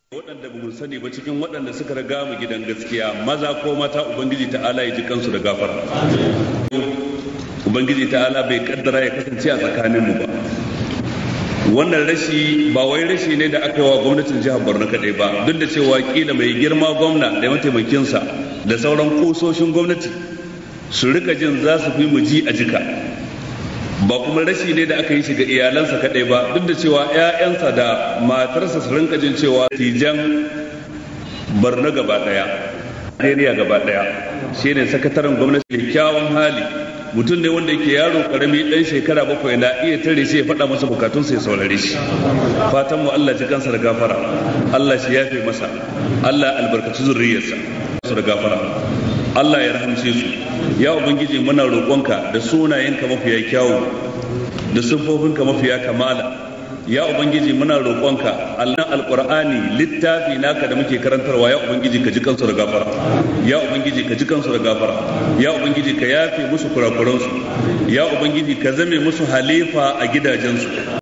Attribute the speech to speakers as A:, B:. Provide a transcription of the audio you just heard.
A: waɗanda ba mu sani ba cikin waɗanda suka riga mu gidan gaskiya maza ko mata ubangiji ta'ala ya ji kansu da gafara ubangiji ta'ala bai kaddara ya kasance a tsakanin mu ba wannan rashi ba wai rashi ne da aka yi wa gwamnatin jihar borno kadai ba duk da cewa kila mai girma gwamna da mataimakinsa da sauran kusoshin gwamnati su rika jin za su fi mu ji a jika ba kuma rashi ne da aka yi shi ga iyalansa kadai ba duk da cewa 'ya'yansa da matarsa su rinka jin cewa tijan barna gaba daya Najeriya gaba daya shine sakataren gwamnati kyakkyawan hali mutum ne wanda yake yaro karami dan shekara bakwai na iya tare shi ya faɗa masa bukatun ya saurare shi fatan mu Allah ji kansa da gafara Allah shi yafe masa Allah albarkaci zurriyarsa su da gafara Allah ya rahamce su ya ubangiji muna roƙonka da sunayenka mafiya kyawu da siffofinka mafiya kamala ya ubangiji muna roƙonka Allah alqur'ani littafi naka da muke karantarwa ya ubangiji ka ji kansu da gafara ya ubangiji ka ji kansu da gafara ya ubangiji ka yafe musu kurakuransu ya ubangiji ka zame musu halifa a gidajensu